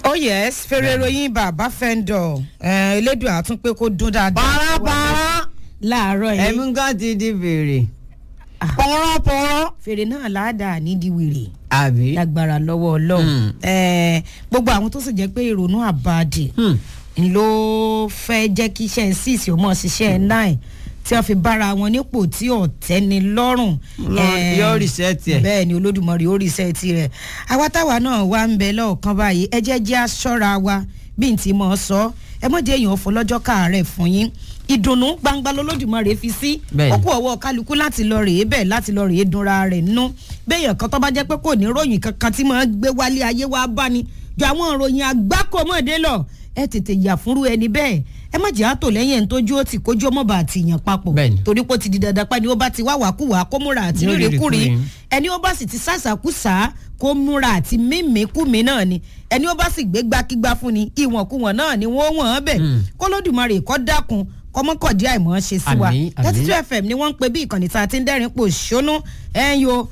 oh yes fèrè ìròyìn bàbá fẹ́ńdọ̀ elédùn àtún pé kó dún dáadáa. pàrọ̀pàrọ̀ láàárọ̀ yìí ẹ̀mí kan ti di bèrè pọ̀rọ̀pọ̀rọ̀ fèrè náà láàdá nídìí wèrè àbí. lágbára lọ́wọ́ ọlọ́run Hmm. Eh, gbogbo àwọn tó sì jẹ́ pé ìrònú àbàdì Hmm. ló fẹ́ jẹ́ kí iṣẹ́ six ó mọ̀ ṣiṣẹ́ nine tí wọ́n fi bára wọn nípò tí ò tẹ́ni lọ́rùn. Lọ- Eh, yóò reset ẹ̀. bẹ́ẹ̀ ni olódùmarè ó rìsẹ́ẹ̀tì rẹ̀ àwa táwa náà wá ń bẹ lọ́ọ̀kan báyìí ẹ jẹ́ jẹ́ aṣọ́ra wa bí n ti mọ̀ ọ́ sọ ẹ mọ̀ jẹ́ èèyàn fún lọ́jọ́ káàárẹ̀ fún yín ìdùnnú gbangba lolódùmarè fi sí Bẹ́ẹ̀ ni. ó kú ọwọ́ kálukú láti lọ rèé bẹ́ẹ̀ láti lọ rèé dunra rẹ̀ nú béèyàn kan tó bá jẹ́ pé kò ní ròyìn kankan tí máa ń gbé wálé ayé wá bá ni ju àwọn ìròyìn àgbákòmọ̀dé lọ ẹ tètè yà fúnrú ẹni bẹ́ẹ̀ ẹ má jẹ́ àtò lẹ́yìn ẹni tójú ó ti kójú ọmọ bá àti yàn papọ̀ Bẹ́ẹ̀ ni. torí pé ó ti di dandan pa ni ó bá ti wá wàkúwà kó múra àti Yóò rírì rírì kúri kúri. ẹni ó bá sì ti sàṣàkúsà kó múra àti mímíkúmi náà ni ẹni ó bá sì gbé gbákígbá fún ni ìwọ̀nkuwọ̀n náà ni wọ́n wọ̀n ọ́n bẹ̀ Mm. kólódùmarè kọ́ dákun kọ́mọ́kọ̀dí àìmọ́ ṣe sí wa Àmín, àmín. thirty two fm ni wọ́n ń pe bí ìkànnì tá a ti ń dẹ́rìn pò ṣónú ẹ̀yọ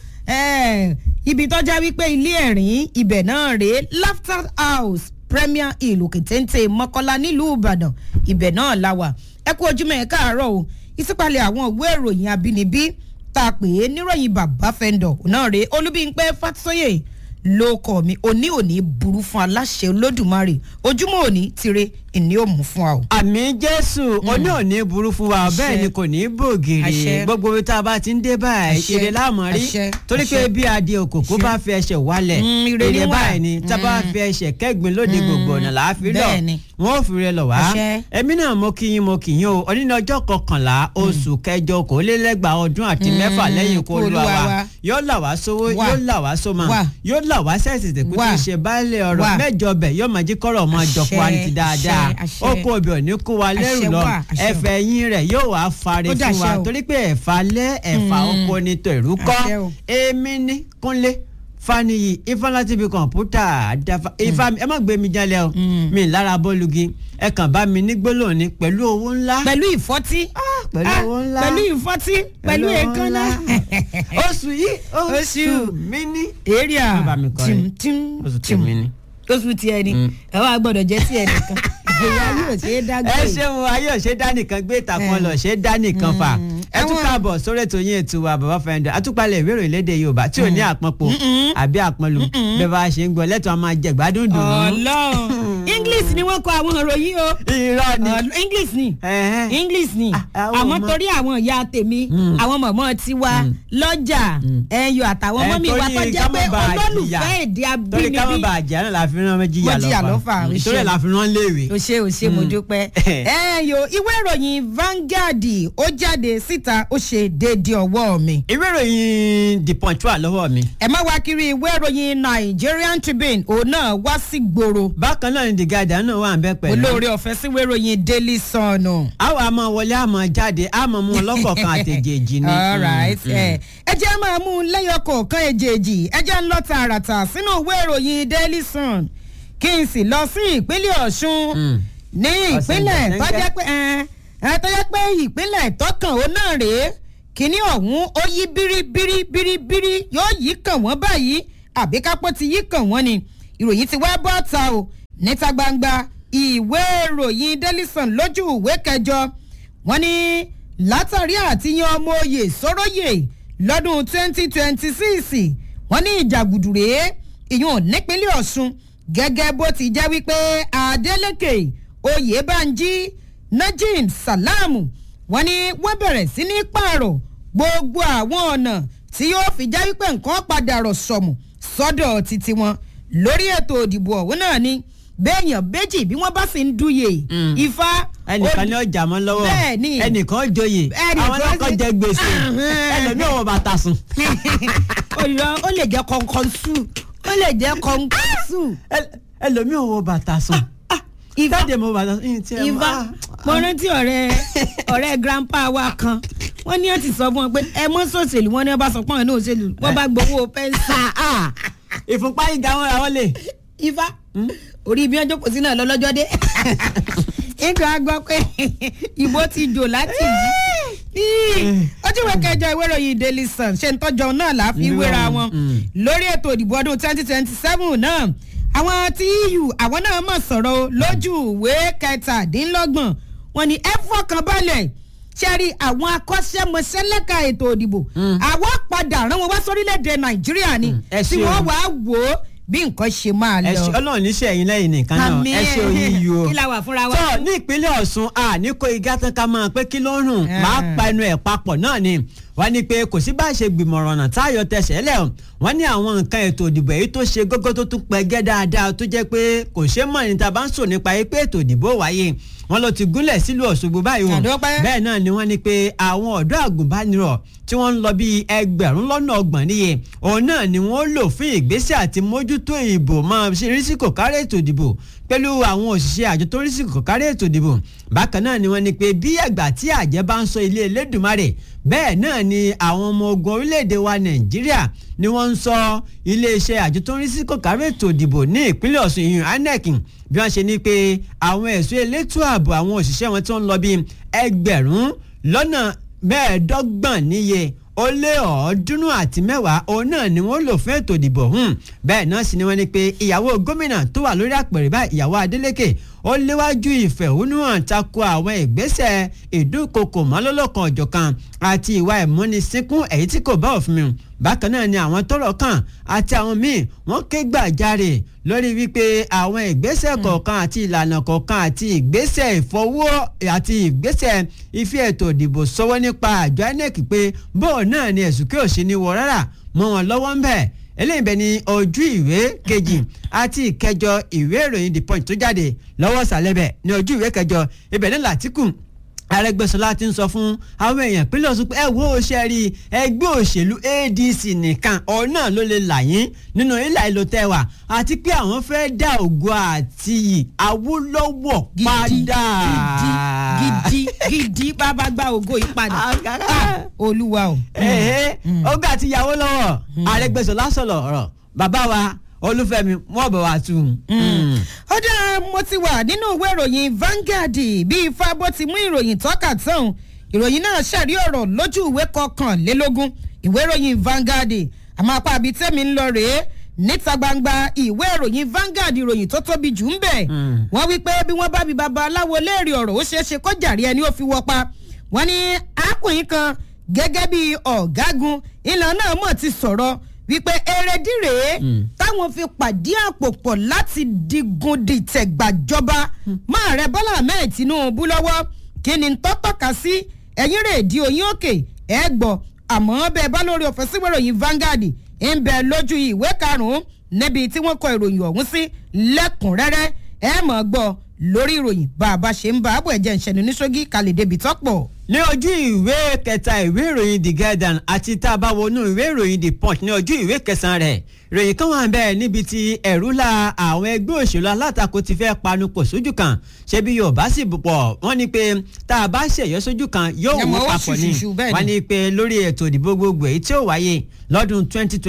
ibi tọ́já wípé ilé ẹ̀rín ibẹ̀ náà rèé laughter house premier hill òkètéńté mọ́kọ́lá nílùú ìbàdàn ibẹ̀ náà la wà ẹ kú ojúmọ́ ẹ káàárọ̀ o ìsípàlẹ̀ àwọn ìwé ìròyìn abínibí tá a pè é níròyìn bàbá fẹ́ndọ̀ náà rèé olúbíńpẹ́ fàtúsóyè ló kọ mi òní òní burú fún aláṣẹ olódùmarè ojúmọ́ òní tire ìní ò mú fún wa o. àmì jésù oní òní burú fún wa Àṣẹ. bẹ́ẹ̀ ni kò ní Àṣẹ. bògiri gbogbo ibi tá a bá ti ń dé báyìí Àṣẹ. ire láàmú rí Àṣẹ. torí pé Àṣẹ. bí adé òkòkò Àṣẹ. bá fi ẹsẹ̀ wálẹ̀ Mm, ire ni ire wà. báyìí ni tá a bá fi ẹsẹ̀ kẹ́gbin lóde gbogbo ọ̀nà láàfin lọ Bẹ́ẹ̀ ni. wọn ò fi rẹ lọ wá Àṣẹ. ẹ̀mí náà mo kí yín mo kì yín o òní ní ọjọ́ kọkànlá oṣù kẹjọ kò lé lẹ́gbàá ọdún àti Mm, mẹ́fà lẹ́yìn kó olúwa Olúwa wa wa. yóò là wá sówó Wà. yóò là wá sómà Wà. yóò là wá sẹ́ẹ̀sì tẹ̀kú tí Wà. ì ṣe báálẹ̀ ọ̀rọ̀ Wà. mẹ́jọ bẹ̀ yóò máa jí kọ́rọ̀ máa jọ fún wa ní ti Àṣẹ, dáadáa àṣẹ, ó kó obì òní kó wa lẹ́rù Àṣẹ lọ wà, àṣẹ ẹ̀fẹ̀ yín rẹ̀ yóò wá fari Ó fún dàṣẹ wa o. torí pé ẹ̀fà lẹ́ ẹ̀fà oko ni tòrú Àṣẹ kọ́ o. èmi ní kúnlé faniyi ifálátíbi kọ̀ǹpútà àdáfà ifá mi ẹ má gbé mi jalè o Mm. mi lára bọ́ọ̀lùgì ẹ kàn bá mi ní gbólóhùn ni pẹ̀lú owó ńlá pẹ̀lú ìfọ́tí pẹ̀lú Ah, owó ńlá pẹ̀lú ìfọ́tí pẹ̀lú owó èékánná ńlá. oṣù yìí oṣù Oṣù. mi ní. èrìà Má bá mi kọrin. tìm tìm oṣù tìm tèmi ni. oṣù tiẹ̀ ni Mm. ẹ wá gbọ́dọ̀ jẹ́ tiẹ̀ nìkan ìgbéyà yóò ṣe é dágbé ẹ ṣeun ayé òṣè dánìkan gbé ìtàkùn lọ ṣe dánìkan fà ẹ tún Àwọn- káàbọ̀ sórí ètò yín ètò wa bàbá fẹ́ndẹ̀ àtúpalẹ̀ ìwé ìròyìn lédè yorùbá tí ò ní àpọ̀npọ̀ àbí àpọ̀nlù bẹ́ẹ̀ bá a ṣe ń gbọ́ lẹ́tọ̀ a máa jẹ gbádùn dùn ún. ọlọ́run english ni wọ́n kọ àwọn ìròyìn o irọ́ ni Ọl- english ni Ẹ̀hẹ́n. english ni Ah, àwọn àmọ́ ọmọ- torí àwọn ìyá tèmi àwọn mọ̀mọ́ tiwa lọ́jà ẹ̀yọ àtàwọn Ẹ, mọ́mí wa torí tó jẹ́ ká pé má bàa olólùfẹ́ jìyà. èdè torí ká má abínibí bàa jẹ́ náà la fi rán méjì Wọ́n jìyà yà lọ́fà, lọ́fà o torí ṣeun. la fi rán léèwé. o ṣe o ṣe mo dúpẹ́. ẹ yo ìwé ìròyìn Vanguard ó jáde síta ó ṣe déédéé ọwọ́ mi. ìwé ìròyìn the punch wà lọ́wọ́ mi. ẹ má wá kiri ìwé ìròyìn Nigerian Tribune òun náà wá sí gbòòrò bákan náà ni the guardian náà wà ń bẹ́ pẹ̀lú. olóore ọ̀fẹ́ sí ìwé ìròyìn Daily Sun. àwọn àmọ́ wọlé àmọ́ jáde àmọ́ mú ọlọ́kọ̀ọ̀kan àtẹ̀jẹ̀jì ni. all right Mm, mm. ẹ ẹ jẹ́ máa mú un lẹ́yọ kọ̀ọ̀kan èjèèjì ẹ jẹ́ ń lọ tààràtà sínú ìwé ìròyìn Daily Sun kí n sì lọ sí ìpínlẹ̀ Ọ̀ṣun Mm. ní ìpínlẹ̀ tó jẹ́ pé ẹ ẹ tó jẹ́ pé ìpínlẹ̀ tọkàn ó náà rèé kíní ọ̀hún ó yí bíríbírí bíríbírí yóò yí kàn wọ́n báyìí àbí kápọ́ ti yí kàn wọ́n ni ìròyìn ti wá bọ́ ta o níta gbangba ìwé ìròyìn Daily Sun lójú ìwé kẹjọ wọ́n ní látàrí àtìyàn ọmọ oyè sọ́rọ́yè lọ́dún 2026 wọ́n ní ìjàgùdù rèé ìyún nípínlẹ̀ Ọ̀ṣun gẹ́gẹ́ bó ti jẹ́ wípé Adeleke Oyèbánjí Najim Salamu wọ́n ní wọ́n bẹ̀rẹ̀ sí ní pààrọ̀ gbogbo àwọn ọ̀nà tí yóò fi jẹ́ wípé nǹkan padà rọ̀ sọ̀mù sọ́dọ̀ títí wọn lórí ètò òdìbò ọ̀hún náà ni béèyàn méjì bí wọ́n bá sì ń dúye Mm. ifá ẹnìkan ní ọjà mọ́ lọ́wọ́ Bẹ́ẹ̀ ni. ẹnìkan joyè Ẹnìkan àwọn náà kọ́ sì- jẹ gbèsè Ahun. ẹlòmíì ọwọ́ bàtà sùn. olùrọ̀ ó lè jẹ́ kọ̀ǹkọ̀ǹsù ó lè jẹ́ kọ̀ǹkọ̀ǹsù Ẹl- ẹlòmíì ọwọ́ bàtà sùn. ifá jáde mo bàtà sùn. ìyìn tí ẹ mọ̀, ifá ah, mo rántí ọ̀rẹ́ ọ̀rẹ́ grandpa wa kan wọ́n ní ẹ̀ ti sọ fún wọn pé ẹ mọ́ sòṣèlú wọn ní wọ́n bá sọ pé àwọn náà òṣèlú wọ́n bá gbowó pẹ́ńsì ah, ìfúnpá ìga wọn ra wọn lè. ifá orí ibi ọjọ́ kò sí náà lọ́lọ́jọ́ dé nígbà gbọ́ pé ìbò ti jò láti yìí ojú ìwé kẹjọ ìwé ìròyìn Daily Sun ṣe ń tọ́jọ́ náà láàfin Ìwé wéra wọn, wọn mm. lórí ètò ìdìbò ọdún twenty twenty seven náà àwọn tí eu àwọn náà mọ̀ sọ̀rọ̀ o lójú ìwé kẹtàdínlọ́gbọ̀n wọn ni ẹ fọkàn balẹ̀ ṣẹ́rí àwọn akọ́ṣẹ́mọṣẹ́ lẹ́ka ètò òdìbò àwọn padà rán wọn wá sórílẹ̀‐èdè nàìjíríà ni ẹ tí ṣeun. wọ́n wàá wò ó bí nǹkan ṣe máa ẹ ṣe lọ. ọlọ́run níṣẹ́ ẹ̀yin lẹ́yìn nìkan náà Àmín. ẹ ṣe oyin yìí o. kí la wà fúnra wa. tó ní ìpínlẹ̀ ọ̀ṣun a ní kó igá tán ká máa pé kí ló ń rùn Eh. máa pa ẹnu ẹ̀ papọ̀ náà ni wọ́n ní pé kò sí bá a ṣe gbìmọ̀ràn ọ̀nà táyọ̀ tẹsẹ̀ lẹ̀ o wọ́n ní àwọn nǹkan ètò ìdìbò èyí tó ṣe gógó tó tún pẹ́gẹ́ dáadáa tó jẹ́ pé kò ṣe mọ̀ ní ta bá ń sọ nípa yìí pé ètò ìdìbò wáyé wọ́n ló ti gúnlẹ̀ sílùú ọ̀ṣọ́gbó báyìí o Àdúpẹ́. bẹ́ẹ̀ náà ni wọ́n ní pé àwọn ọ̀dọ́ àgùnbánirọ̀ tí wọ́n ń lọ bíi ẹgbẹ̀rún lọ́nà ọgbọ̀n níye òun náà ni wọ́n lò fún ìgbésẹ̀ àti mójútó ìbò máa ṣe rí sí kò kárí ètò ìdìbò pẹ̀lú àwọn òṣìṣẹ́ àjọ tó rí sí kò kárí ètò ìdìbò bákan náà ni wọ́n ní pé bí ẹ̀gbà tí àjẹ́ bá ń sọ ilé Elédùmarè bẹ́ẹ̀ náà ni àwọn ọmọ ogun orílẹ̀-èdè wa Nàìjíríà ni wọ́n ń sọ iléeṣẹ́ àjọ tó ń rí sí kò kárí ètò ìdìbò ní ìpínlẹ̀ Ọ̀ṣun ìyún INEC bí wọ́n ṣe ní pé àwọn ẹ̀ṣọ́ elétò ààbò àwọn òṣìṣẹ́ wọn tó ń lọ bíi ẹgbẹ̀rún lọ́nà mẹ́ẹ̀ẹ́dọ́gbọ̀n níye ó lé ọ̀ọ́dúnrún àti mẹ́wàá òun náà ni wọ́n lò fún ètò ìdìbò hùn bẹ́ẹ̀ náà sì ni wọ́n ní pé ìyàwó gómìnà tó wà lórí àpèrè báyìí ìyàwó Adeleke ó léwájú ìfẹ̀hónúhàn tako àwọn ìgbésẹ̀ ìdúnkokò mọ́lọ́lọ́kan ọ̀jọ̀kan àti ìwà ìmúnisínkún èyí tí kò bá òfin mu bákan náà ni àwọn tọ́rọ̀ kàn àti àwọn míì wọ́n ké gbàjarè lórí wípé àwọn ìgbésẹ̀ kọ̀ọ̀kan àti ìlànà kọ̀ọ̀kan àti ìgbésẹ̀ ìfọwọ́ àti ìgbésẹ̀ ife ètò ìdìbò sọwọ́ nípa àjọ INEC pé bóun náà ni ẹ̀sùn kí òsì ní wọ rárá mọ́ wọn lọ́wọ́ ń bẹ̀ eléyìí bẹ ní ojú ìwé kejì àti ìkẹjọ ìwé ìròyìn the punch tó jáde lọ́wọ́ sàlẹ̀bẹ̀ ní ojú ìwé kẹjọ ibẹ̀ ní làtìkù Arẹ́gbẹ́ṣọlá ti ń sọ fún àwọn èèyàn pínlẹ̀ Ọ̀ṣun pé ẹ wo ṣe rí ẹgbẹ́ òṣèlú ADC nìkan ọ̀hún náà ló lè là yín nínú ilà ìlò tẹwà àti pé àwọn fẹ́ dá ògo àti Awólọ́wọ̀ padà. gidi gidi gidi bàbá gba ògo yìí padà Ah, olúwa o. ẹ̀ẹ́ ọgbà àti ìyàwó lọ́wọ́ Arẹ́gbẹ́ṣọlá sọ̀rọ̀ ọ̀rọ̀ bàbá wa Olúfẹ́mi wọ́n bọ̀ wá tù. ó dá mo ti wà nínú ìwé ìròyìn Vanguard bí ifá bó ti mú ìròyìn tọ́ka tán ìròyìn náà ṣàrí ọ̀rọ̀ lójú ìwé kọkànlélógún ìwé ìròyìn Vanguard àmọ́ apá àbí tẹ́mi ń lọ rèé níta gbangba ìwé ìròyìn Vanguard ìròyìn tó tóbi jù ń bẹ̀ wọ́n wí pé bí wọ́n bá bi baba aláwo léèrè ọ̀rọ̀ ó ṣeé ṣe kó jàre ẹni ó fi wọ́ pa wọ́n ní arákùnrin kan gẹ́gẹ́ bí ọ̀gágun ìlànà náà mọ̀ ti sọ̀rọ̀ wípé erédìí rèé táwọn fi pàdé àpò pọ̀ láti digun dìtẹ̀ gbàjọba máa rẹ Bọ́lá Ahmed Tinubu lọ́wọ́ kí ni tó tọ́ka sí ẹ̀yìn rè di oyin òkè ẹ̀ gbọ́ àmọ́ bẹ́ẹ̀ bá lórí ọ̀fẹ́ síwèé ìròyìn Vanguard ń bẹ lójú ìwé karùn-ún níbi tí wọ́n kọ ìròyìn ọ̀hún sí lẹ́kùnrẹ́rẹ́ ẹ̀ mọ̀ gbọ́ lórí ìròyìn bá a bá ṣe ń bá àbọ̀ ẹ̀jẹ̀ ìṣẹ̀nu ní ṣógí kalẹ̀ débi tọ́pọ̀. ní ojú ìwé kẹta ìwé ìròyìn the guardian àti tá a bá wọnú ìwé ìròyìn the punch ní ojú ìwé kẹsàn-án rẹ̀ ìròyìn kan wà bẹ́ẹ̀ níbi tí ẹ̀rú la àwọn ẹgbẹ́ òṣèlú alátakò ti fẹ́ panupọ̀ sójú kan ṣebí yorùbá sì pọ̀ wọ́n ní pé tá a bá ṣèyọ sójú kan yóò Ẹ̀mọ́ wọ́n ó papọ̀ ni ṣùṣùṣù bẹ́ẹ̀ ni. wọ́n ní pé lórí ètò ìdìbò gbogbo èyí tí ó wáyé lọ́dún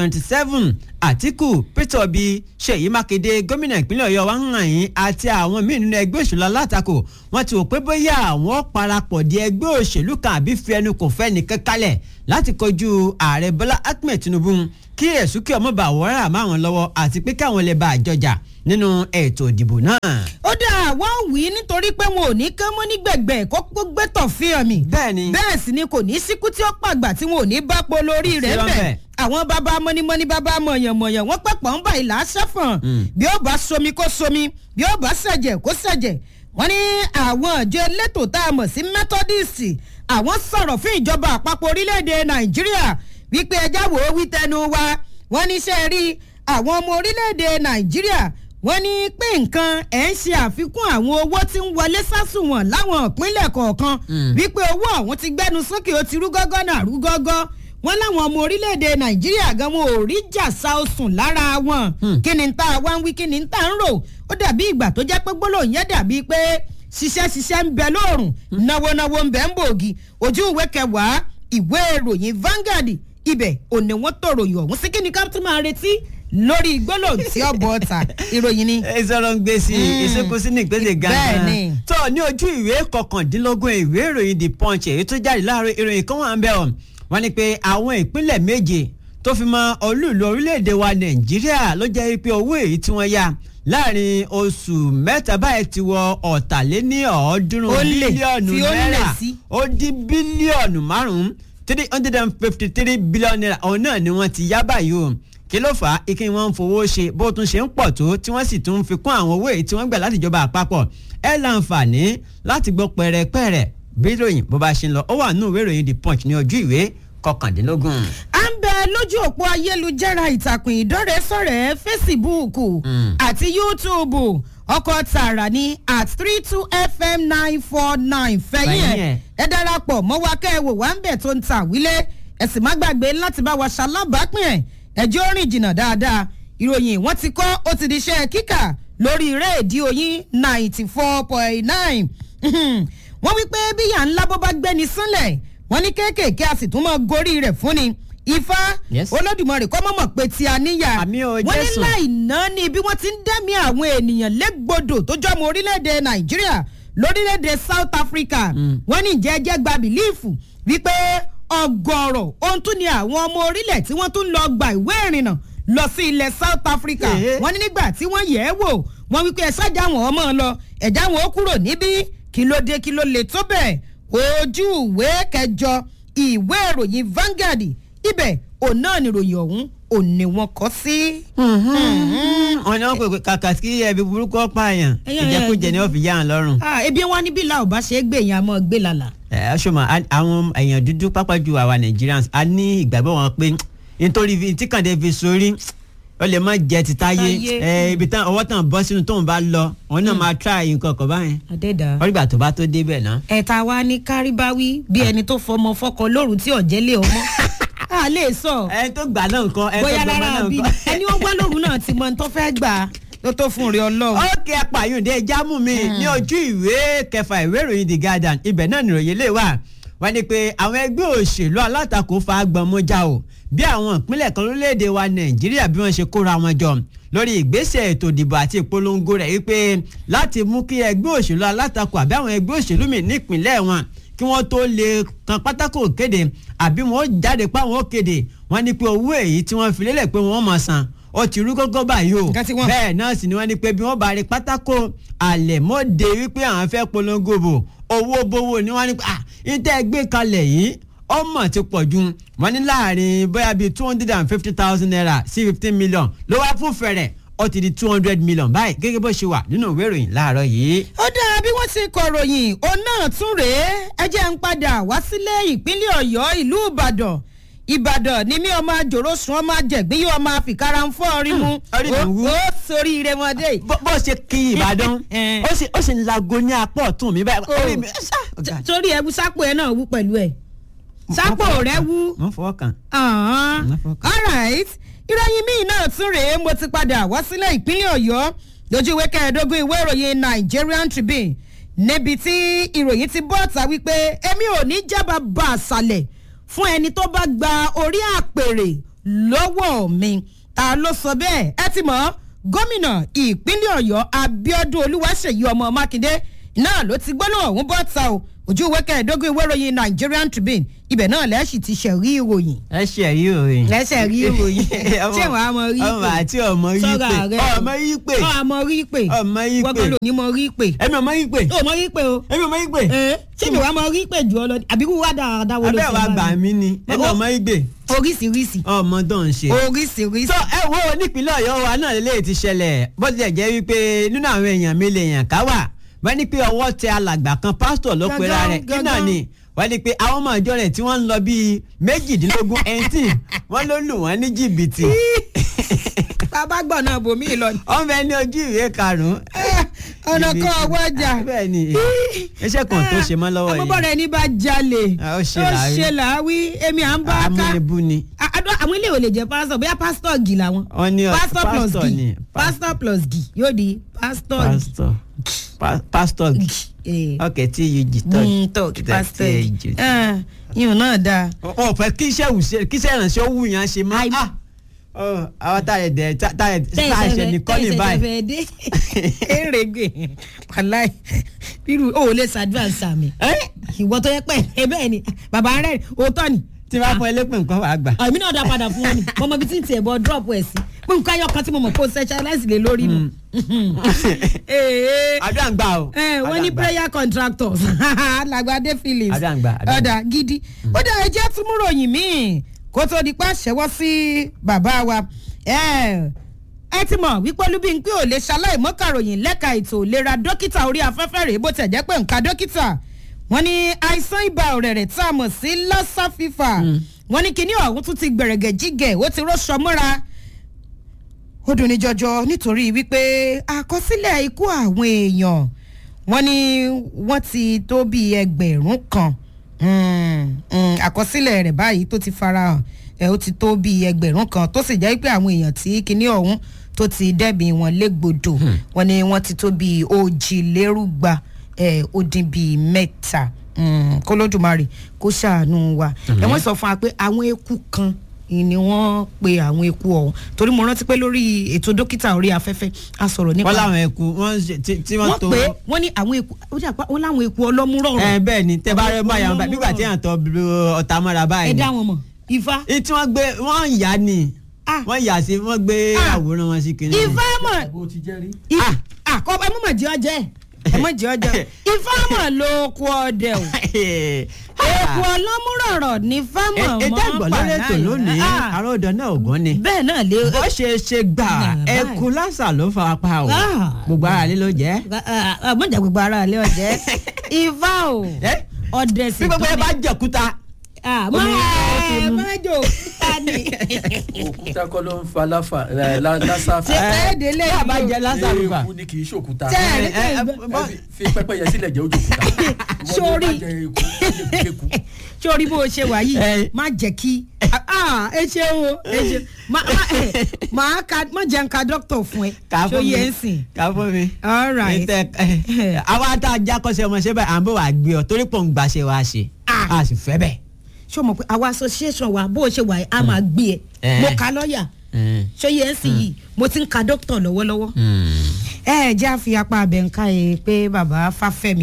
2027 àtìkù peter obi ṣèyí mákindé gómìnà ìpínlẹ̀ ọ̀yọ́ wa hàn yín àti àwọn míì nínú ẹgbẹ́ òṣèlú alátakò wọ́n ti wò pé bóyá àwọn parapọ̀ di ẹgbẹ́ òṣèlú kan àbí fi ẹnu kò fẹ́ nìkan kalẹ̀ láti kojú ààrẹ bọ́lá ahmed tinubu kí èsúkè ọmọ bá wọ́rà máwọn lọ́wọ́ àti pé káwọn lè bá àjọjà nínú ètò ìdìbò náà. ó dà wọ́n wí nítorí pé wọn ò ní kán mọ́ ní gbẹ̀gbẹ̀ kó gbé tọ̀ fi hàn mí. bẹ́ẹ̀ni bẹ́ẹ̀ sì ni kò ní síkú tí ó pàgbà tí wọn ò ní bá po lórí rẹ̀ Sí bẹ̀. lọ́bẹ̀. àwọn bàbá mọ́nímọ́ní bàbá mọ̀yànmọ̀yàn wọ́n pẹ̀pọ̀ ń bá ìlà sẹ́fọ̀n bí ó bá somi kó somi bí ó bá ṣẹ̀jẹ̀ kó ṣẹ̀jẹ̀ wọ́n ní àwọn àjọ elétò tá a mọ̀ sí methodist àwọn sọ̀rọ̀ fún ìjọba àpapọ̀ orílẹ̀-èdè nàìjíríà wípé ẹjá wò ó wí tẹnu wa wọ́n ní ṣe rí àwọn ọmọ orílẹ̀-èdè nàìjíríà wọ́n ní pé nǹkan ẹ̀ ń ṣe àfikún àwọn owó tí ń wọlé sásùnwọ̀n láwọn ìpínlẹ̀ kọ̀ọ̀kan wípé owó ọ̀hún ti gbẹ́nu sókè ó ti rú gọ́gọ́ náà rú gọ́gọ́ wọ́n láwọn ọmọ orílẹ̀-èdè nàìjíríà gan wọn ò rí jàsá osùn lára wọn kí ni tá a wá ń wí kí ni tá a ń rò ó dàbí ìgbà tó jẹ́ pé gbólóhùn yẹn dàbí pé ṣiṣẹ́ ṣiṣẹ́ ń bẹ lóòrùn náwó náwó ń bẹ ń bòògì ojú ìwé kẹwàá ìwé ìròyìn Vanguard ibẹ̀ òní wọ́n tó ròyìn ọ̀hún sí kí ni ká tún máa retí lórí gbólóhùn tí ó bọ̀ ọ̀tà ìròyìn ni. ìsọ̀rọ̀ ń gbé sí i ìsìnkú sí ní ìpele gan-an. Bẹ́ẹ̀ni. tó ní ojú ìwé kọkàndínlógún ìwé ìròyìn the punch èyí tó jáde láàárọ̀ ìròyìn kan wà ń bẹ̀ ọ́ wọ́n ní pé àwọn ìpínlẹ̀ méje tó fi mọ olúùlú orílẹ̀-èdè wa nàìjíríà ló jẹ́ pé owó èyí tí wọ́n yá láàrin oṣù mẹ́ta báyìí ti wọ ọ̀tàléní ọ̀ọ́dúnrún Ó lé, bílíọ̀nù tí ó lé náírà sí. ó dín bílíọ̀nù márùn-ún three hundred and fifty three billion naira òun náà ni wọ́n ti yá báyìí o kí ló fà á ike wọn ń fowó ṣe bó tún ṣe ń pọ̀ tó tí wọ́n sì tún fi kún àwọn owó èyí tí wọ́n gbà láti ìjọba àpapọ̀ ẹ láǹfààní láti gbọ́ pẹ̀rẹ̀pẹ̀rẹ̀ bí ìròyìn bó bá ṣe ń lọ ó wà nínú ìwé ìròyìn the punch ní ojú ìwé kọkàndínlógún. à ń bẹ lójú òpó ayélujára ìtàkùn ìdọ́rẹ̀ẹ́sọ̀rẹ́ fésibúùkù àti yútúùbù ọkọ̀ tààrà ní at three two fm nine four nine fẹ̀yìn Fẹ̀yìn ẹ̀ ẹ̀. ẹ darapọ̀ mọ́ wa kẹ́ ẹ wò wá ń bẹ̀ tó ń ta wílé ẹ sì má gbàgbé láti bá wa ṣalábàápín ẹ̀ ẹjọ́ rìn jìnnà dáadáa ìròyìn wọ́n ti kọ́ ó ti di iṣẹ́ kíkà lórí rédíò yín ninety four point nine wọ́n wí pé bíyà ńlá bó bá gbẹ́ni sánlẹ̀ wọ́n ní kéékèèké a sì tún mọ́ gorí rẹ̀ fún ni ifá Yes. olódùmarè kọ́ mọ̀mọ́ pé tí a níyà Àmì o, wọ́n ní Jésù. láì ná ní bí wọ́n ti ń dẹ́mi àwọn ènìyàn légbodò tó jọmọ orílẹ̀-èdè nàìjíríà lórílẹ̀-èdè south africa wọ́n ní jẹ́jẹ́ gba bìlíìfù wípé ọgọ́rọ̀ ohun tún ni àwọn ọmọ orílẹ̀ tí wọ́n tún lọ gba ìwé ìrìnnà lọ sí ilẹ̀ south africa Èé. wọ́n ní nígbà tí wọ́n yẹ̀ ẹ́ wò wọ́n wípé ẹ ṣáàjà wọn ọmọ lọ ẹ̀dá wọn ó kúrò níbí kí ló dé kí ló lè tó bẹ́ẹ̀ ojú ìwé kẹjọ ìwé ìròyìn Vanguard ibẹ̀ òun náà ni ìròyìn ọ̀hún òun ni wọ́n kọ́ sí. wọn ní wọn pè pé kàkà kí ẹbí burúkú ọpààyàn Ẹyẹ, ẹyẹ, ìjẹkújẹ ni wọn fi yá wọn lọ́rùn. Ah, ebi wọn ní bí la ò bá ṣe é gbé yẹn a mọ̀ gbé lálà. ẹ ṣọmọ àwọn èèyàn dúdú pápá ju àwa Nigerians a ní ìgbàgbọ́ wọn pé nítorí fi- tí kàndé fi sórí ó lè má jẹ ti táyé Táyé. ẹ ibi tán ọwọ́ tán bọ́ sínú tóun bá lọ òun náà máa try nǹkan kan báyẹn àdẹ́dà. wọ́n nígbà tó bá tó débẹ̀ náà. ẹ̀ta wa ní káríbáwí bí ẹni tó fọmọ fọkọ lóru tí ọ̀jẹ́ lé ọmọ. a lè sọ ẹni tó gbà náà nǹkan ẹni tó bóyá gbà lára náà bí nǹkan. ẹni ó gbọ́ lóru náà ti mọ ohun tó fẹ́ gbà tó tó fún rí ọlọ́run. ókè apààyàndé jámù mi ní ojú ìwé kẹfà ìwé ìròyìn the Guardian ibẹ̀ náà nìròyìn lè wà wọ́n ní pé àwọn ẹgbẹ́ òṣèlú alátakò fa agbọ̀nmọ́já o bí àwọn ìpínlẹ̀ kan lórílẹ̀‐èdè wa Nàìjíríà bí wọ́n ṣe kóra wọn jọ lórí ìgbésẹ̀ ètò ìdìbò àti ìpolongo rẹ̀ wípé láti mú kí ẹgbẹ́ òṣèlú alátakò àbí àwọn ẹgbẹ́ òṣèlú mi nípìnlẹ̀ wọn kí wọ́n tó lè kan pátákó kéde àbí wọ́n ó jáde páwọn ó kéde wọ́n ní pé owó èyí tí wọ́n fi lélẹ̀ pé wọ́n mọ̀ san ó ti rú gógó báyìí o Nǹkan tí wọ́n- bẹ́ẹ̀ náà sì ni wọ́n ní pé bí wọ́n bá rí pátákó àlẹ̀mọ́dé wípé àwọn fẹ́ polongo bò owó bówó ni wọ́n ní pé ah ìtẹ́ gbé kalẹ̀ yìí ọmọ ti pọ̀ ju wọ́n ní láàrin bóyá bíi two hundred and fifty thousand naira sí fifteen million ló wá fún fẹ̀rẹ̀ ó ti di two hundred million báyìí gẹ́gẹ́ bó ṣe wà nínú ìwé ìròyìn láàárọ̀ yìí. ó dáa bí wọ́n ti kọ̀ròyìn òun náà tún rèé ẹ jẹ́ ń padà wá sílé ìpínlẹ̀ ọ̀yọ́ ìlú ìbàdàn ìbàdàn ni mí ọmọ àjòrò sùn ọmọ àjẹgbín yóò máa fìkárà ń fọ́ orí mu orí mi ó wú. ó sórí ire wọn dé. bó bó ṣe kí ìbàdàn Eh. ó sì ó sì ń lago ní apá ọ̀tún mi báyìí. orí mi T- torí ẹ wú sápò ẹ náà wú pẹ̀lú ẹ sápò rẹ wú. wọ́n fọwọ́ kàn. Ọ̀hán. Enough of- alright ìròyìn míì náà tún rèé mo ti padà wá sílẹ̀ ìpínlẹ̀ ọ̀yọ́ lójú ìwé kẹẹ̀ẹ́dógún ìwé ìròyìn Nigerian Tribune níbi tí ìròyìn ti bọ́ ọ̀tà wípé èmi ò ní jábà bá àṣàlẹ̀ fún ẹni tó bá gba orí àpèrè lọ́wọ́ mi ta ló sọ bẹ́ẹ̀ ẹ ti mọ̀ gómìnà ìpínlẹ̀ ọ̀yọ́ Abíọ́dún Olúwaṣèyí ọmọ Mákindé náà ló ti gbọ́nà ọ̀hún bọ́ta o ojú ìwé kẹẹ̀ẹ́dógún ìwé ìròyìn Nigerian Tribune ibẹ̀ náà lẹ́sì ti ṣẹ̀rí ìròyìn ẹ ṣe ẹ̀rí òyìn. lẹ́sẹ̀ rí ìròyìn ṣé wàá mọ rí ọmọ àti ọmọ yí Sọ́ra pé rẹ. ọmọ yí pé ọmọ rí pé ọmọ yí pé gbọ́dọ̀ ní mọ rí pé ẹ̀mí ọmọ yí pé ó mọ rí pé o ẹ̀mí ọmọ yí pé ẹ ṣé mi wàá mọ rí pé jù ọ lọ àbí kú wá dáadáa wo ló abẹ́ ṣe wa bá gbà mi? mí ni ẹ̀mí Ó- ọmọ yí pé oríṣiríṣi ọmọ tó ń ṣe. oríṣiríṣi. tó ẹ wo nípínlẹ̀ ọ̀yọ́ wa náà lè ti ṣẹlẹ̀ bó tilẹ̀ jẹ́ wípé nínú àwọn èèyàn mi lè yàn ká wà wọ́n ní pé ọwọ́ tẹ alàgbà kan pásítọ̀ ló Gangan, pera rẹ̀ kí náà gangan. ni wọ́n ní pé àwọn ọmọ ìjọ rẹ̀ tí wọ́n ń lọ bíi méjìdínlógún eighteen wọ́n ló lù wọ́n ní jìbìtì bàbá gbọ̀n náà bòmí lọ ni. wọ́n bẹ ní ojú ìwé karùn-ún. ọ̀nà kan ọwọ́ ọjà. bẹ́ẹ̀ ni iṣẹ́ kan tó ṣe mọ́ lọ́wọ́ yìí àmọ́bọ̀rẹ̀ ní bá jalè Ah, ó ṣe làárí. ṣe làáwí èmi à ń bá ká amúnibú ni. A- àdó- àwọn ilé ìwé lè jẹ pásítọ̀ bóyá pásítọ̀ gì làwọn. wọ́n ní ọ- pásítọ̀ plus pásítọ̀ gì ni pásítọ̀ plus gì yóò di pásítọ̀ gì. pásítọ̀ Pa- pásítọ̀ Eh. ok tí yìí jì Mm, tó kí pásítọ̀ gì. Ah, yìí náà dáa. wọn ò fẹ́ kí iṣẹ́ wù kí iṣẹ́ ìrànṣẹ́ wù yàn ṣe mọ́. Àì- Ah! Oh, àwọn tá a yẹ dẹ tá a yẹ tá a ṣe nìkan ní báyìí. tẹ̀sẹ̀ dé erege wàláì irú o ò lè ṣàdúrà sàmì Ẹ́, ìwọ tó yẹ pé ẹ bẹ́ẹ̀ ni bàbá rẹ̀ òótọ́ ni tí wàá fún ẹlẹ́pẹ̀ nǹkan wàá gbà. àmì náà dá padà fún wọn ni mo mọ ibi tí n tiẹ̀ bọ drop ẹ̀ sí pé nǹkan ayọ̀ kan tí mo mọ̀ kó specialize lé lórí nù. Ee, àdúrà ń gbà o. ẹ wọ́n ní Àdúrà ń gbà. prayer contractors làgbàdé phillips Àdúrà ń gbà, àdúrà ń gbà. ọ̀dà gidi ó dá ẹjẹ́ tún mú ròyìn míì kó tó di pa ṣẹ́wọ́ sí bàbá wa ẹ ẹ ti mọ̀ wípé olúbíńpé ò lè ṣaláìmọ́kàròyìn lẹ́ka ètò ìlera dókítà orí afẹ́fẹ́ rèé bó tẹ̀ jẹ́ pé nǹka dókítà wọ́n ní àìsàn ibà ọ̀rẹ̀rẹ̀ tá a mọ̀ sí lassa fever wọ́n ní kinní ọ̀hún tún ti gbẹ̀rẹ̀gẹ̀ jígẹ̀ ó ti rọ́ṣọ mọ́ra ó dùn ní jọjọ nítorí wípé àkọsílẹ̀ ikú àwọn èèyàn wọ́n ní wọ́n ti tó bíi ẹgbẹ̀rún kan Mm, mm, àkọsílẹ̀ rẹ̀ báyìí tó ti farahàn ẹ̀ ó ti tó bíi ẹgbẹ̀rún kan tó sì jẹ́ pé àwọn èèyàn tí kinní ọ̀hún tó ti dẹ́bi wọn légbodò wọ́n ní wọ́n ti tó bíi òjìlérúgba ẹ̀ ó dín bíi mẹ́ta Mm, kólódùmarè kó ṣàánú wa ẹ̀ wọ́n sọ fún wa pé àwọn eku kan ni wọ́n pe àwọn eku ọ̀hún torí mo rántí pé lórí ètò dókítà orí afẹ́fẹ́ a sọ̀rọ̀ nípa wọ́n láwọn ẹ̀kú wọ́n ṣe- tí tí wọ́n wọ́n tó. pé wọ́n ní àwọn eku ó jà pa wọ́n láwọn eku ọlọ́múrọ̀rọ̀ ẹ bẹ́ẹ̀ ni tẹ́ bá rẹ bá yàrá báyìí nígbà tí yàn tọ́ bí ọ̀tá mọ́ra ẹ báyìí. dá wọn mọ̀ ifá ní tí wọ́n gbé wọ́n ń yá ni Ah. wọ́n yà sí wọ́n gbé Ah. àwòrán wọn sí kinní. ifá mọ̀ bó ti jẹ́ rí. I- àkọ́ ẹ mọ̀ mọ̀ jẹ́ ọjẹ́ ẹ mọ̀ jẹ́ ọjẹ́ ifá mọ̀ ló kú ọdẹ o eku ọlọ́múrọ̀rọ̀ ní fámọ̀ mọ́ ètò ẹ̀gbọ́n lórí ètò lónìí àrò ọ̀dọ̀ náà ògùn ni. bẹ́ẹ̀ náà lé bó ṣe ṣe gbà Nah, ẹkú lásà ló fara pa o Ah. gbogbo ara lé ló jẹ́. mọ̀jà gbogbo ara ilé ọ̀jẹ́ ifá o Ẹ́, ọdẹ sì bí gbogbo ẹ bá jẹ̀kúta. mọ̀ ẹ má jò òkúta ni òkúta kọ́ ló ń fa láfa ẹ, lá- lásà ṣe ẹ délé bí a bá yìí o. jẹ lásà ló fà. eku ni kì í ṣòkúta. Tẹ́ ẹ rí ẹ, ẹ, pé bọ́- Ẹ fi- fi pẹ́pẹ́yẹ sílẹ̀ jẹ́ ojú òkúta. Sórí. wọ́n ló bá jẹ eku eku. sórí bó o ṣe wà yìí Ẹ. má jẹ́ kí ah, ẹ ṣe o ẹ ṣe má má ẹ má ka má jẹ́ nǹka dókítà fún ẹ kà ṣó fún mi yẹ ń sìn kà fún mi. all right Ètè, ẹ, àwa tá a já kọ́sẹ́ ọmọ ṣẹ́ báyìí à ń bọ̀ wá gbé ọ torí pò ń gbàṣẹ wa ṣe Ah. a sì fẹ́ bẹ́ẹ̀. ṣó mọ̀ pé àwa association wa bó o ṣe wà yìí a máa gbé ẹ Eh. mo ka lọ́ọ̀yà ṣó yẹ ń sìn yìí mo ti ń ka dókítà lọ́wọ́lọ́wọ́ ẹ ẹ jẹ́ àfi apá abẹ nǹka ẹ pé bàbá fáfẹ́mi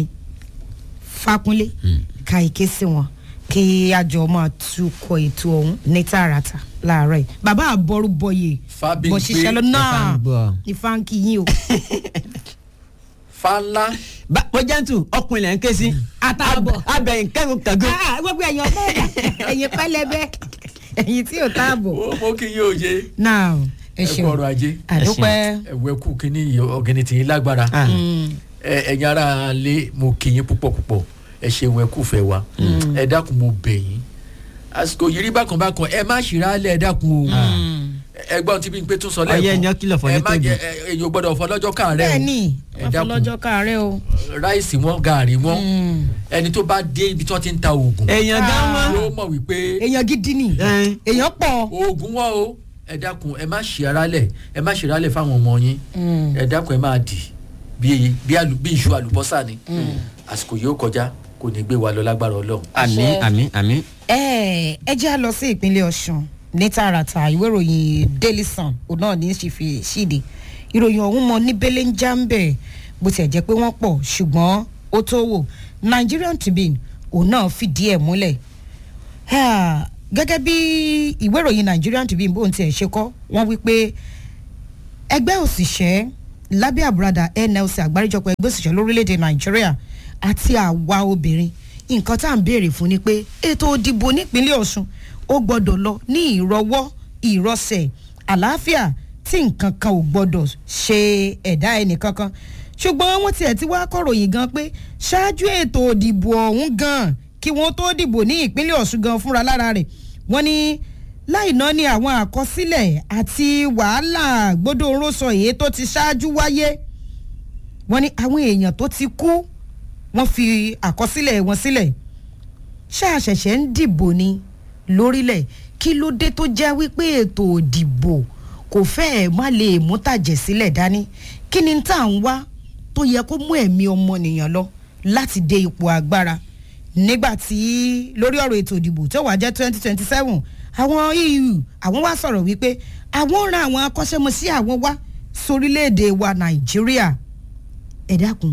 fákúnlé ka ìké sí wọn kí àjọ máa tukọ̀ ètò ọ̀hún ní tààràtà láàárọ̀ yìí bàbá àbọ̀rú bọ̀yè Fábíyì bó ṣiṣẹ́ lọ pé náà Ifá ń gbọ́. ìfà ń kí yín o fálá Bá- mo jẹ́ntu ọkùnrin lẹ́ ń ké sí. Àtààbọ̀. abẹ́yìn kẹ́gun kẹ́gun. Ah, gbogbo ẹ̀yìn ọ̀pẹ́ ẹ̀yìn pẹ́lẹ́bẹ́ ẹ̀yìn tí ò táàbọ̀ ó mọ kí yóò yé náà ẹ ẹ kú ṣeun ọrọ̀ ajé àdúpẹ́ ẹ̀wẹ̀ kù kínní ọ̀gẹ̀nì tì yín lágbára Ah. Ẹ- ẹ̀yin ara lé mo kí yín púpọ̀ púpọ̀ ẹ ṣeun ẹ kú fẹ́ wa ẹ dákun mo bẹ̀ yín àsìkò yìí rí bákan bákan ẹ má ṣìírá lẹ̀ ẹ dákun o ẹgbọ́n tí bí n pé tún sọ lẹ́ẹ̀kan Ọyẹ́ ni ó kìlọ̀ fọ́ ẹ ní má tóbi. jẹ ẹ- èyí ò gbọ́dọ̀ fọ́ lọ́jọ́ káàárẹ̀ o bẹ́ẹ̀ ni ẹ wọ́n dákun fọlọ́jọ́ káàárẹ̀ o ráìsì wọn gààrí wọn ẹni tó bá dé ibi tí wọ́n ti ń ta oògùn èèyàn gan mọ́. yóò mọ̀ wípé èèyàn gidi ni Ẹ. èèyàn pọ̀ oògùn wọn o ẹ dákun ẹ má ṣì ara lẹ̀ ẹ má ṣì ara lẹ̀ fáwọn ọmọ yín ẹ dákun ẹ máa dì bí bí àlù bí iṣu àlùbọ́sà ni àsìkò yìí ó kọjá kò ní gbé wa lọ lágbára ọlọ́run. àmì àmì àmì. ẹ ẹ jẹ́ à lọ sí ìpínlẹ̀ ọ̀ṣun ní tààràtà ìwé ìròyìn daily sun òun náà ní í ṣe fi ṣíde ìròyìn ọ̀hún mọ ní bẹ́lẹ̀ ń já ń bẹ̀ bó tiẹ̀ jẹ́ pé wọ́n pọ̀ ṣùgbọ́n ó tó wò nigerian tribune òun náà fìdí ẹ̀ múlẹ̀ Ah, gẹ́gẹ́ bí ìwé ìròyìn nigerian tribune bóun tiẹ̀ ṣe kọ́ wọ́n wí pé ẹgbẹ́ òṣìṣẹ́ lábẹ́ àbúradà nlc àgbáríjọpọ̀ ẹgbẹ́ òṣìṣẹ́ lórílẹ̀‐èdè nàìjíríà àti àwa obìnrin nǹkan tá à ń béèrè fún ni pé ètò òdìbò nípínlẹ̀ ọ̀ṣun ó gbọ́dọ̀ lọ ní ìrọwọ́ ìrọsẹ̀ àlàáfíà tí nǹkan kan ò gbọ́dọ̀ ṣe ẹ̀dá ẹnìkankan ṣùgbọ́n wọ́n tiẹ̀ ti wá kọ̀ròyìn gan pé ṣáájú ètò òdìbò ọ̀hún gan kí wọ́n tó dìbò ní ìpínlẹ̀ ọ̀ṣun gan fúnra lára rẹ̀ wọ́n ní láì náà ni àwọn àkọsílẹ̀ àti wàhálà gbódòrósọ èyí tó ti ṣáájú wáyé wọ́n ní àwọn èèyàn tó ti kú wọ́n fi àkọsílẹ̀ wọn sílẹ̀ ṣáàṣẹ̀ṣẹ̀ ń dìbò ni lórílẹ̀ kí ló dé tó jẹ́ wípé ètò òdìbò kò fẹ́ẹ̀ má lè mú tàjẹ̀ sílẹ̀ dání kí ni tá à ń wá tó yẹ kó mú ẹ̀mí ọmọnìyàn lọ láti dé ipò agbára nígbà tí lórí ọ̀rọ̀ ètò ìdìbò tó wàá jẹ́ twenty twenty seven àwọn eu àwọn wá sọ̀rọ̀ wípé àwọn ran àwọn akọ́ṣẹ́mọṣẹ́ àwọn wá sórílẹ̀‐èdè wa nàìjíríà ẹ dákun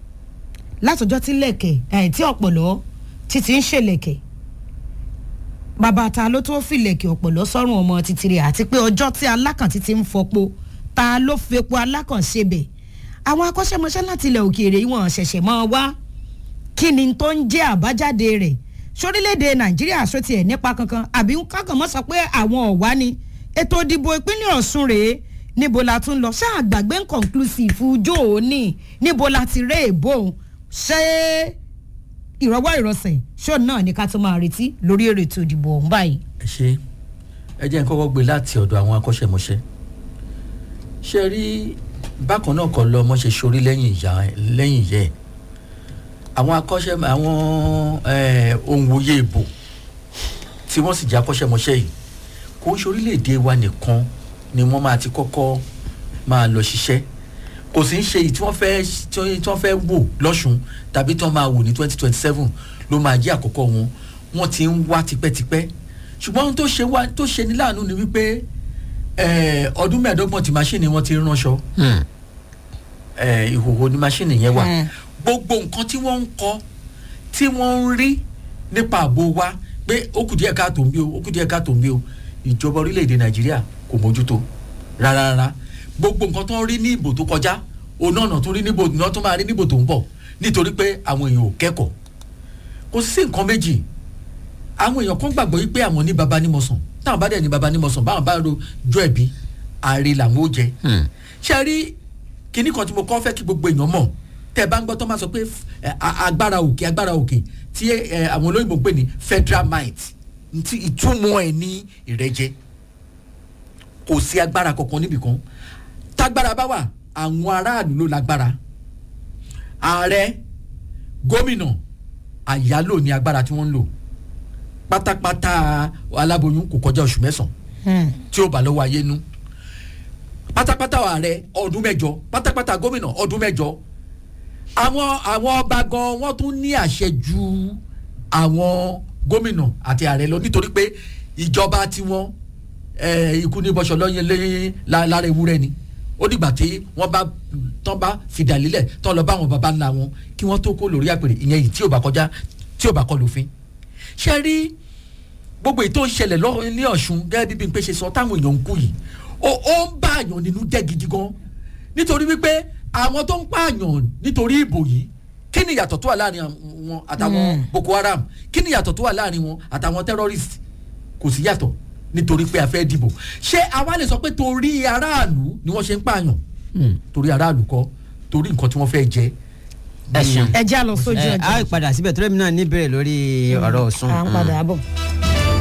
látọjọ́ tí lẹ̀kẹ̀ ẹ̀ tí ọ̀pọ̀lọ́ títí ń ṣèlẹ̀kẹ̀ bàbá ta ló tó filẹ̀kẹ̀ ọ̀pọ̀lọ́ sọ́run ọmọ títìrì àti pé ọjọ́ tí alákàntí ti ń fọpo ta ló fepo alákànṣe bẹ̀ àwọn akọ́ṣẹ́mọṣẹ́ láti ilẹ̀ òkèèrè ìwọ̀n ṣẹ̀ṣẹ̀ máa wá kí ni tó ń jẹ́ àbájáde rẹ̀ sórílẹ̀‐èdè nàìjíríà sọ́tì ẹ̀ nípa kankan àbí kákan mọ́ sọ pé àwọn ọ̀wá ni ètò ìdìbò ìpínlẹ̀ ọ̀ṣun rèé níbo la tún lọ ṣáà gbàgbé inconclusive ijó òní níbo la ti ré èbó ṣé ìrọwọ́ ìrọsẹ̀ ṣó náà ní ká tó máa retí lórí èrè ètò ìdìbò ọ̀hún báyìí. ẹ ṣe ẹ jẹ́ n kọ́kọ́ gbé láti ọ̀dọ̀ àwọn akọ́ṣẹ́mọṣẹ́ ṣe rí bákan náà kọ́ lọ́mọ ṣe sorí lẹ́yìn ìyá lẹ́yìn ìyẹ́ ẹ̀ àwọn akọ́ṣẹ́ àwọn òǹwòye ìbò tí wọ́n sì jẹ́ akọ́ṣẹ́mọṣẹ́ yìí kò ń ṣe orílẹ̀-èdè wa nìkan ni wọ́n máa ti kọ́kọ́ máa lọ ṣiṣẹ́ kò sì ń ṣe èyí tí wọ́n fẹ́ tí wọ́n fẹ́ wò lọ́sùn tàbí tí wọ́n máa wò ní twenty twenty seven ló máa jẹ́ àkọ́kọ́ wọn wọ́n ti ń wá tipẹ́tipẹ́ ṣùgbọ́n ohun tó ṣe wá tó ṣe ní láàánú ni wípé ọdún mẹ́ẹ̀ẹ́dọ́gbọ̀n tí máṣíìnì wọn ti ránṣọ ìhòòhò ni máṣíìnì yẹn wà gbogbo nǹkan tí wọ́n ń kọ́ tí wọ́n ń rí nípa ààbò wa pé ó kù díẹ̀ káàtó ń bí o ó kù díẹ̀ káàtó ń bí o ìjọba orílẹ̀-èdè nàìjíríà kò mójútó rárá rárá gbogbo nǹkan tó ń rí ní ìbò tó kọjá òun náà tó rí níbo náà tó máa rí níbo tó ń bọ̀ nítorí pé àwọn èèyàn ò kẹ́kọ̀ọ́ kò sí nǹkan méjì àwọn èèyàn kan gbàgbọ́ wípé àwọn ní baba ní mọ̀sán táwọn bá dẹ̀ ní baba ní mọ̀sán báwọn bá ro jọ ẹ̀bí ààrẹ làwọn ó jẹ ṣe rí kinní kan tí mo kọ́ fẹ́ kí gbogbo èèyàn mọ̀ tẹ́ ẹ bá ń gbọ́ tó máa sọ pé agbára òkè agbára òkè tí àwọn olóyìnbó ń pè ní federal might ìtumọ̀ ẹ̀ ní ìrẹ́jẹ kò sí agbára kankan níbì kan tágbára bá wà àwọn aráàlú ló lágbára ààrẹ gómìnà àyálò ní agbára tí wọ́n ń lò pátápátá aláboyún kò kọjá oṣù mẹ́sàn-án tí ó bá lọ́wọ́ ayé nú pátápátá ààrẹ ọdún mẹ́jọ pátápátá gómìnà ọdún mẹ́jọ àwọn àwọn ọba gan wọ́n tún ní àṣẹ ju àwọn gómìnà àti ààrẹ lọ nítorí pé ìjọba tiwọn ikú ní bọ́sọ̀ lọ́yìn lẹ́yìn lára ewúrẹ́ ni ó dìgbà tí wọ́n bá tán bá fìdá lílẹ̀ tán lọ bá àwọn baba ńlá wọn kí wọ́n tó kó lórí àpèrè ìyẹn yìí tí ò bá kọjá tí ò bá kọ lófin. ṣé rí gbogbo ètò ìṣẹ̀lẹ̀ lọ́wọ́ ní ọ̀ṣun gẹ́gẹ́ bí Bímpé ṣe sọ táwọn èèyàn ń kú yìí ó ń bá àyàn nínú jẹ́ gidi gan nítorí wípé àwọn tó ń pààyàn nítorí ìbò yìí kí ni ìyàtọ̀ tó wà láàrin wọn àtàwọn Boko Haram kí ni ìyàtọ̀ tó wà láàrin wọn àtàwọn terrorist kò sí yàtọ̀ nítorí pé a fẹ́ dìbò ṣé àwa lè sọ pé torí aráàlú ni wọ́n ṣe ń pààyàn torí aráàlú kọ́ torí nǹkan tí wọ́n fẹ́ jẹ. ẹ ṣeun ẹ já lọ sójú ẹ ọjà á padà síbẹ̀ tó lẹ́mi náà níbẹ̀rẹ̀ lórí ọ̀rọ̀ Ọ̀ṣun. à ń padà bọ̀.